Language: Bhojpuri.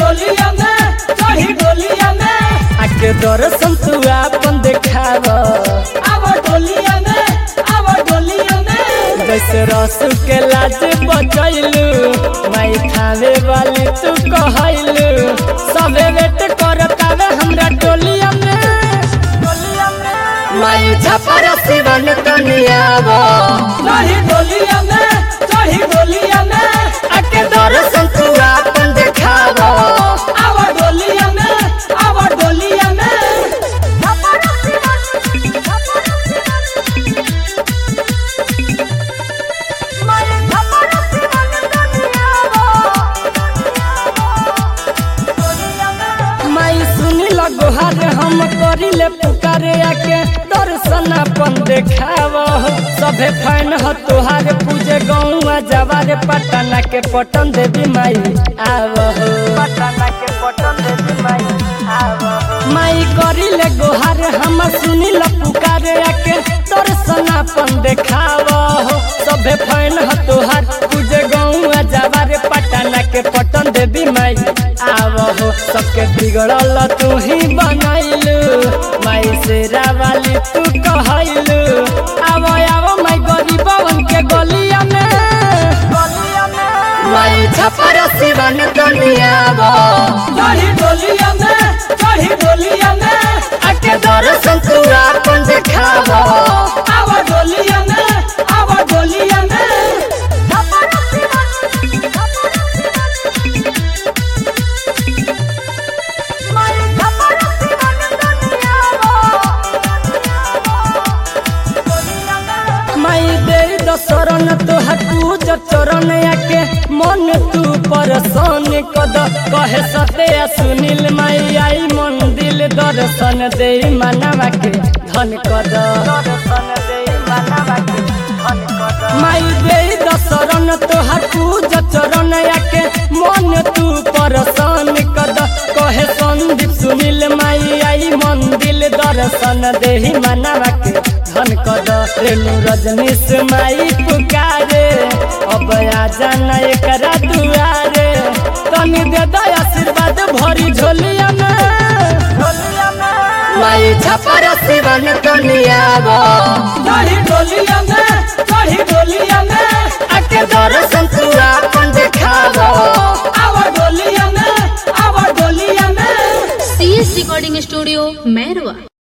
डोलिया में चढ़ी डोलिया में आके दर्शन तू आपन देखाव अब डोलिया में अब डोलिया में जैसे रसू के लाज बचैलू माई खावे वाली तू कहैलू सबे वेट करतावे हमरा टोलिया में माई छपर सिवन तनियावो चढ़ी डोलिया में चढ़ी डोलिया में आके दर्शन तू आपन देखावो अब डोलिया में अब डोलिया में माई सुनी लगोहार हम करिले पुकारे आके दर्शन अपन देखाव सभे फैन ह तोहार पूजे गौआ जवारे पटना के पटन देवी माई आव पटना के पटन देवी माई आव माई करिले गोहार हम सुनी ल पुकारे आके दर्शन अपन देखाव सभे फैन ह तोहार पूजे गौआ जवारे पटना के पटन देवी माई आव हो सबके बिगड़ल तू ही बनैलू माई से रावाली तू कहैलू आव आव माई गरीबवन के गलिया में माई छपर सिवन दुनियाव चढ़ी डोलिया में चढ़ी डोलिया में आके दर्शन तू आपन देखाव अब डोलिया में अब डोलिया में माई दे दशरण तोहर पूज चरण आके मन तू परसान कद कहे सत्या सुनील माई आई मंदिर दर्शन दे मनवा के धन कद माई दे दशरण तोहर पूज चरण आके मन तू परसान कद कहे संदीप सुनील माई आई मंदिर दर्शन दे मनवा के धन कद रेणु रजनीश माई पुकारे अब आ जाना एकरा दुआरे तनी दे दो आशीर्वाद भरी झोलिया में माई छपर सिवन दुनियावो चढ़ी डोलिया में चढ़ी डोलिया में आके दर्शन तू आपन देखावो अब डोलिया में अब डोलिया में C S recording studio Mairwa